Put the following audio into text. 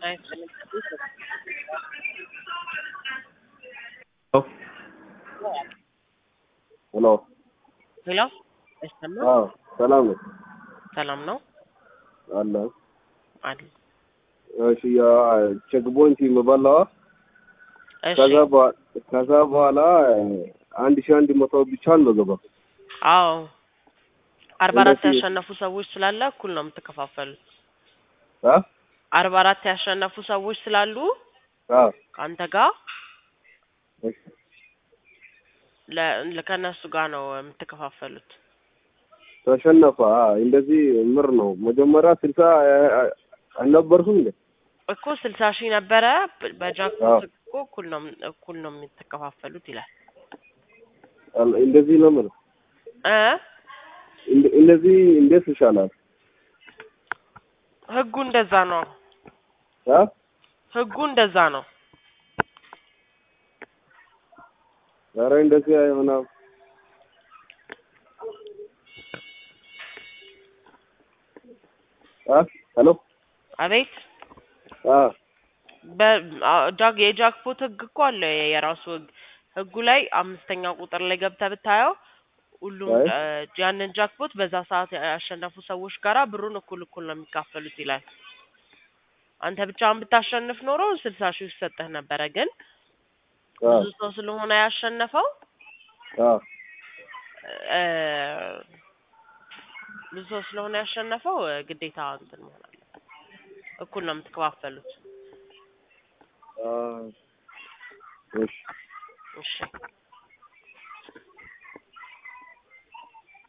አይፈልግም። ሄሎ ሄሎ አይሰማም? አዎ ሰላም ነው ሰላም ነው አለ አለ። እሺ ያ ቼክ ፖይንት የምበላዋ እሺ ከዛ በኋላ ከዛ በኋላ አንድ ሺህ አንድ መቶ ብቻ ነው ገባ አዎ አርባ አራት እንደዚህ- ያሸነፉ ሰዎች ስላለ እኩል ነው የምትከፋፈሉት። አ አርባ አራት ያሸነፉ ሰዎች ስላሉ አ ከአንተ ጋር እሺ ለ- ከእነሱ ጋር ነው የምትከፋፈሉት። ተሸነፈ አ እንደዚህ ምር ነው መጀመሪያ ስልሳ አልነበርኩም እንዴ እኮ ስልሳ ሺህ ነበረ በ- በጃክፖት እኮ እኩል ነው እኩል ነው የምትከፋፈሉት ይላል አል- እንደዚህ ነው የምልህ እ እንደ- እንደዚህ እንዴት ይሻላል ህጉ እንደዛ ነው። አ ህጉ እንደዛ ነው። ኧረ እንደዚህ አይሆንም አ ሄሎ አቤት አ በ- አ- ጃክ የጃክፖት ህግ እኮ አለ የራሱ ህግ። ህጉ ላይ አምስተኛ ቁጥር ላይ ገብተህ ብታየው ሁሉም አይ። እ፣ ያንን ጃክፖት በዛ ሰዓት ያሸነፉ ሰዎች ጋራ ብሩን እኩል እኩል ነው የሚካፈሉት ይላል። አንተ ብቻህን ብታሸንፍ ኖሮ ስልሳ ሺህ ይሰጥህ ነበረ። ግን አ ብዙ ሰው ስለሆነ ያሸነፈው አ እ፣ ብዙ ሰው ስለሆነ ያሸነፈው እ፣ ግዴታ እንትን መሆን አለበት። እኩል ነው የምትከፋፈሉት። አ እሺ እሺ